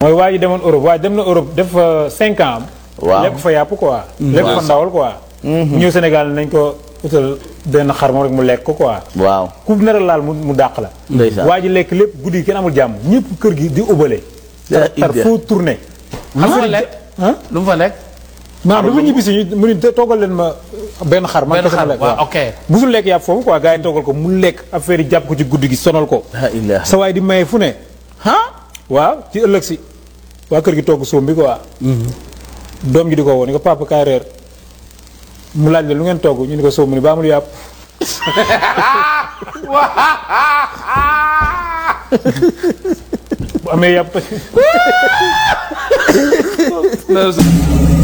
mooy waa ji demoon Europe waa ji dem na Europe def fa cinq ans am. Waaw. lekk fa yàpp quoi. lekk fa ndawal quoi. ñëw Sénégal nañ ko utal benn xar moom rek mu lekk ko quoi. waaw ku nar a laal mu mu dàq la. Ndeysaan. waa ji lekk lépp guddi gi kenn amul jàmm ñëpp kër gi di ubale. yaa tar tar idda. foo tourné. lu mu fa lekk ah lu mu fa lekk maanaam bi ma ñibbisi ñu mu ni toggal leen ma benn xar. man benn kese ma xar lekk waaw waaw. ok musul lekk yàpp foofu quoi gars yi toggal ko mu lekk affaire yi jàpp ko ci guddi gi sonal ko. la ilaha sa waay di maye fu ne. ah waaw ci ëllëg si waa kër gi togg soom bi quoi. doom ji di ko woo ni ko papa kaay reer mu laaj la lu ngeen togg ñu ni ko soom mu ni ba amul yàpp. bu amee yàpp. loolu